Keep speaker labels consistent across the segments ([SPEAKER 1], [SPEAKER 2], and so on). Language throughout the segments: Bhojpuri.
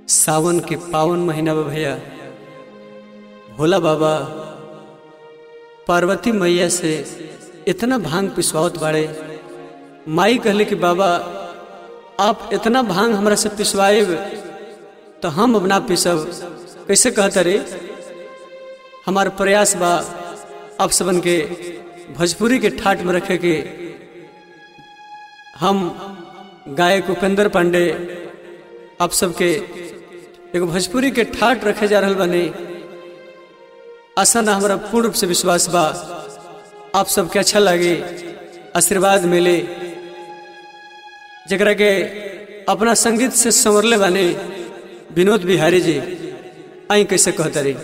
[SPEAKER 1] सावन के पावन महीना बा भैया भोला बाबा पार्वती मैया से इतना भांग पिसवावत बाड़े माई कहले कि बाबा आप इतना भांग हमरा से पिसवाएब तो हम अब ना पिसब कैसे कहता रे हमार प्रयास बा आप सबन के भोजपुरी के ठाट में रखे के हम गायक उपेंद्र पांडे आप सबके एगो भोजपुरी के ठाट रखे जा रहल बने आशा ना हमारा पूर्ण रूप से विश्वास बा आप सबके अच्छा लगे आशीर्वाद मिले जरा के अपना संगीत से संवरले बाने विनोद बिहारी जी आई कैसे कहता रही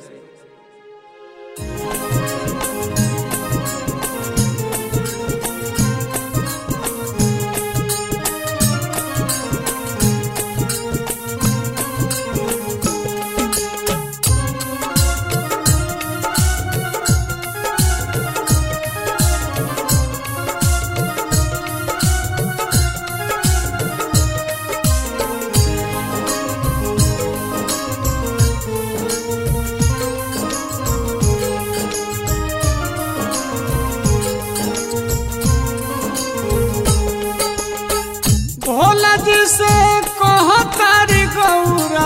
[SPEAKER 2] भोला जी से कहो तारी गौरा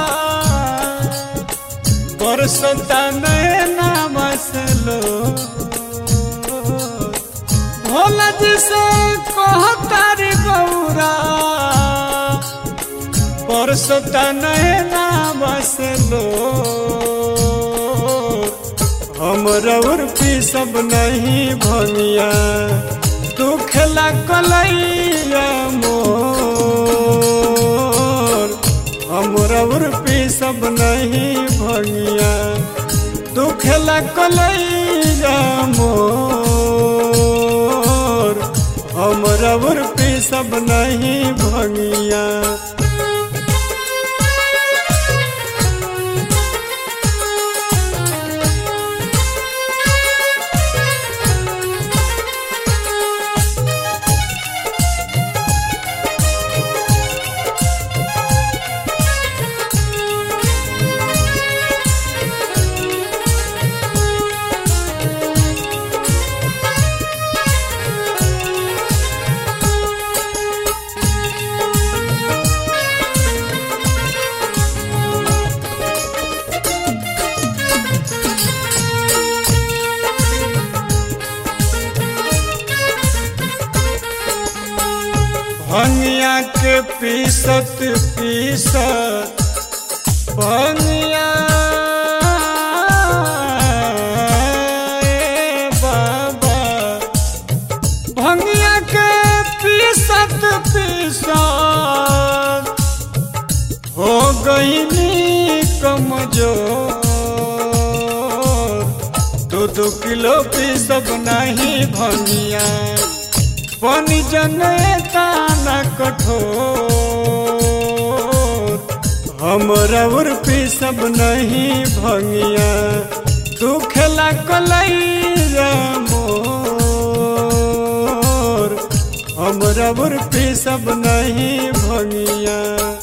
[SPEAKER 2] बरसता नैना मसलो भोला जी से कहो तारी गौरा बरसता नैना मसलो हम रउर पी सब नहीं भनिया दुखला कलैया मोर हम रउर पी सब नहीं भनिया दुखला कलैया मोर हम रउर पी सब नहीं भनिया भंगिया के पीसत पीसत भंगिया ए बाबा भंगिया के पीसत पीसत हो गईनी कमजोर दो दो किलो पीसब नहीं भंगिया बनी जनेता न कठोर हम रउर पी सब नहीं भंगिया दुखला कलैया मोर हम रउर पी सब नहीं भंगिया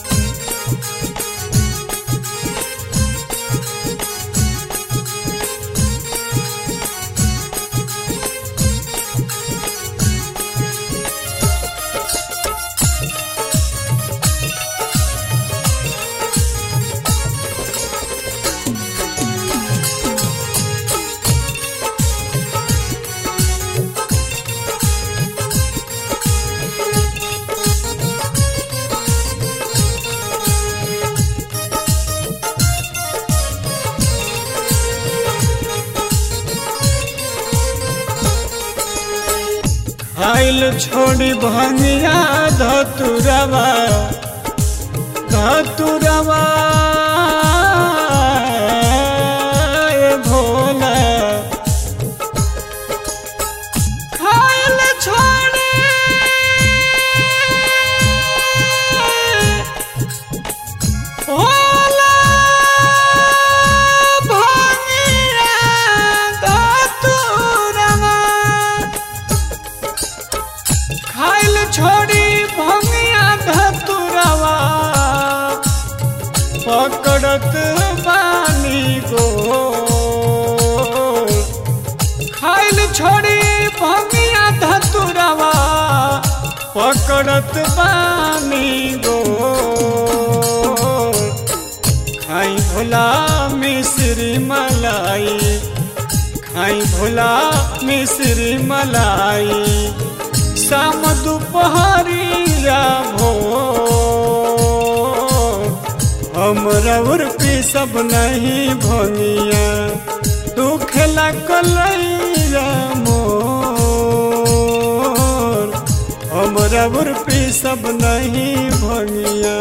[SPEAKER 2] खाइल छोड़ी भंगिया धतुरवा धतुरवा ए भोला खाइल छोड़ी भोला भंगिया धतुरवा खाइल छोड़ी भंगिया धतुरवा पकड़त बानी गो खाई भोला मिश्री मलाई खाई भोला मिश्री मलाई शाम दोपहरिया भो हमरा उर्पी सब नहीं भंगिया तू खेला कलैया मोर हमरा उर्पी सब नहीं भंगिया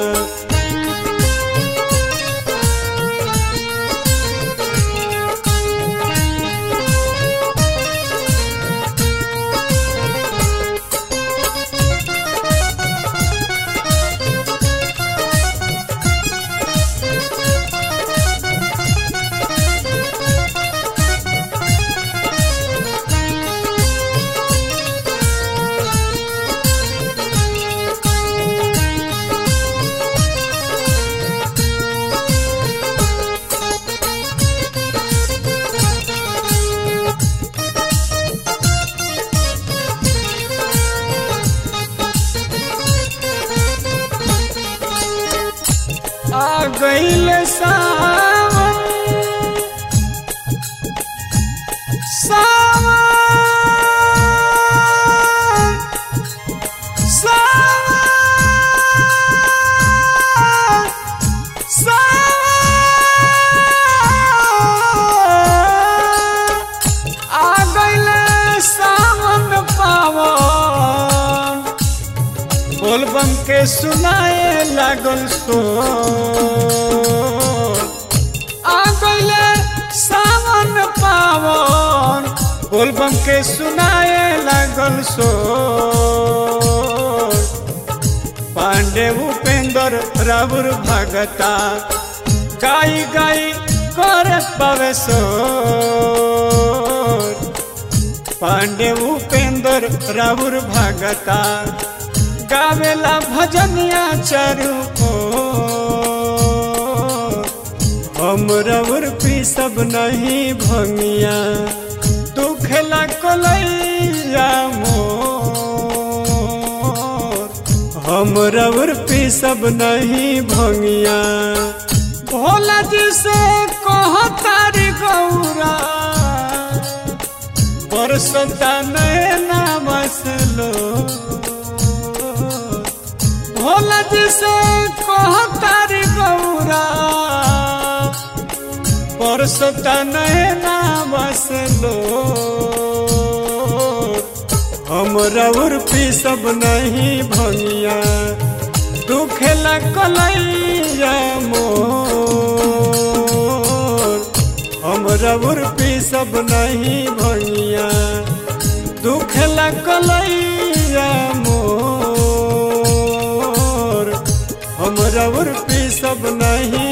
[SPEAKER 2] आ गईल सावन सावन सावन सावन आ गईल सावन पावन बोलबम के सुनाए लागल सो आ गईले सावन पावन बोलबम के सुनाए लागल सो पांडे उपेंद्र राउर भगता गाई गाई कर पावे सो पांडे उपेंद्र राउर भगता गावेला भजनिया चारू को हम रउर पी सब नहीं भंगिया तू खेला कोलैया मोर हम रउर पी सब नहीं भंगिया भोला जी से कहो तारी गौरा परसता नैना बसलो भोला जी से कहो तारी गौरा परसता नैना बसलो हम रउर पी सब नहीं भंगिया तू खेला कलैया मोर हम रउर पी सब नहीं भंगिया तू खेला कलैया मोर हम रउर पी सब नहीं